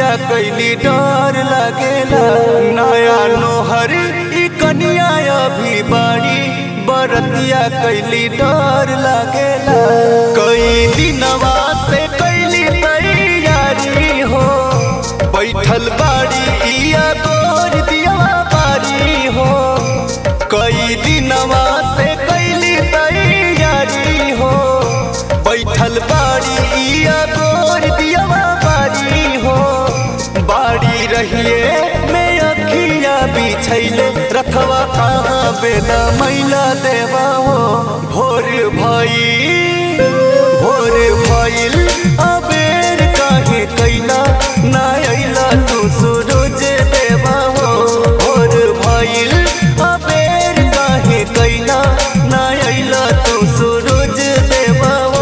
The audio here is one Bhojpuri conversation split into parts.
कैली डर लागेला नया नोहर ई कनिया अभी बाड़ी बरतिया कैली डर लागेला कई दिनवा से कैली तैयारी हो बैठल बाड़ी इया तोर दिया बारी हो कई दिनवा से कैली तैयारी हो बैठल बाड़ी इया तोर दिया बारी हो बाड़ी रहिए में अखिया बिछैले रथवा कहाँ बेला मैला देवा हो भोर भई भोर भइल अबेर काहे कैला ना अइला तू सूरज देवा हो भोर भइल अबेर काहे कैला ना अइला तू सूरज देवा हो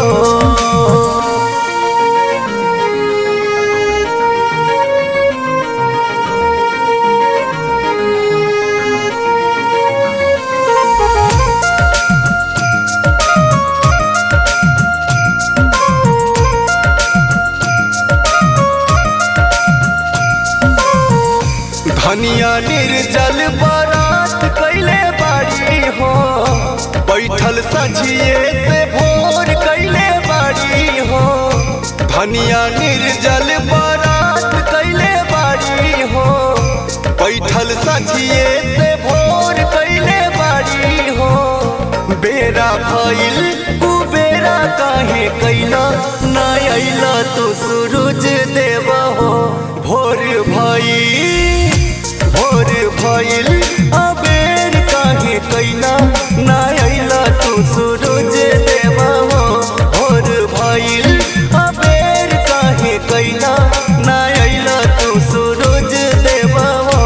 धनिया निर्जल बारात कैले बाड़ी हो बैठल सझिए से भोर कैले बाड़ी हो धनिया निर्जल बारात कैले बाड़ी हो बैठल सझिए से भोर कैले बाड़ी हो बेरा भइल कुबेरा काहे कैला ना अइला तू सूरज देवा हो भोर भइल भोर भइल अबेर काहे कैला ना अइला तू सूरज देवा हो भोर भइल अबेर काहे कैला ना अइला तू सूरज देवा हो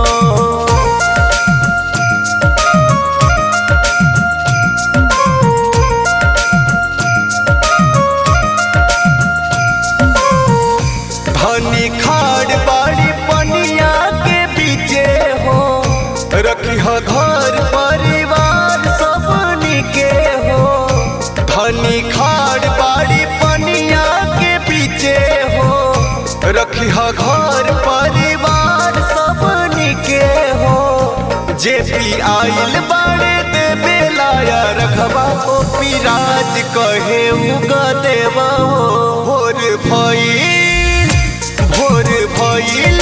धनी खाड़ बाड़ी पनिया के बीचे हो रखी हो घर परिवार सबनी के हो धनी खाड़ बाड़ी पनिया के बीचे हो रखी हो घर परिवार सबनी के हो जे भी आइल बाड़े देवे लाया रखबा ओ पिराज कहे उगा देवा हो भोर भइल भोर भइल